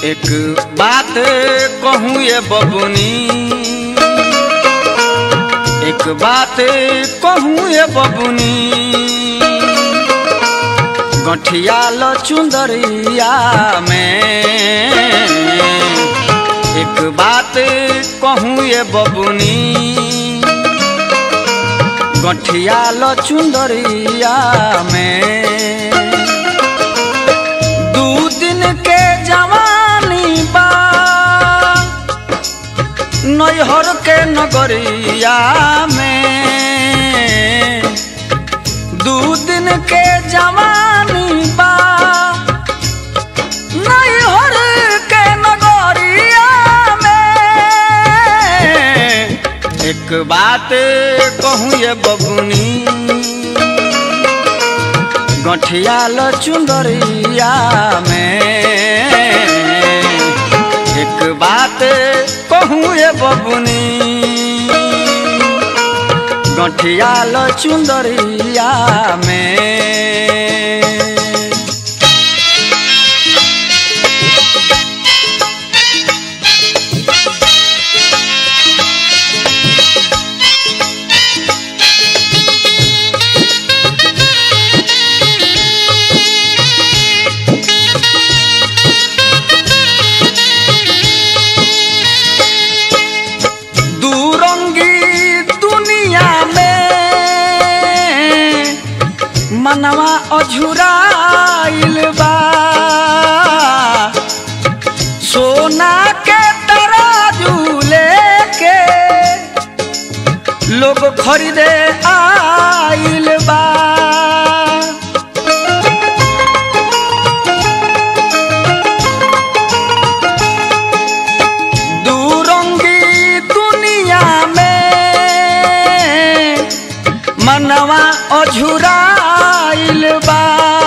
एक बात कहूँ ये बबुनी एक बात कहूँ ये बबुनी गठिया ल चुंदरिया में एक बात कहूँ ये बबुनी गठिया ल चुंदरिया में दू दिन के जवानी बा नैहर के नगरिया में दू दिन के जवानी बा नैहर के नगरिया में एक बात कहूँ ये बबुनी गठिया ल चुंदरिया में एक बात कहूँ ये बबुनी गठिया ल चुंदरिया में दूरंगी दुनिया में मनवा अझुराइल बा सोना के तराजू लेके लोग खरीदे आइल बा दूरंगी दुनिया में मनवा अझुराइल बा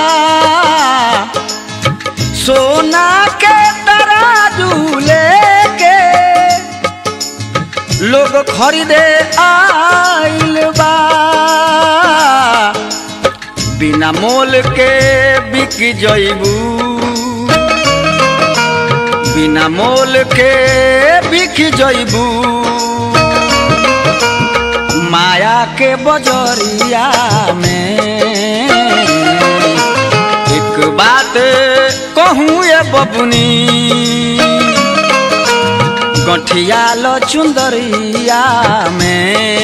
सोना के तराजू लेके लोग खरीदे आइल बा बिना मोल के बिक जइबू बिना मोल के बिक जइबू माया के बजरिया में एक बात कहूँ ये बबुनी गठिया ल चुंदरिया में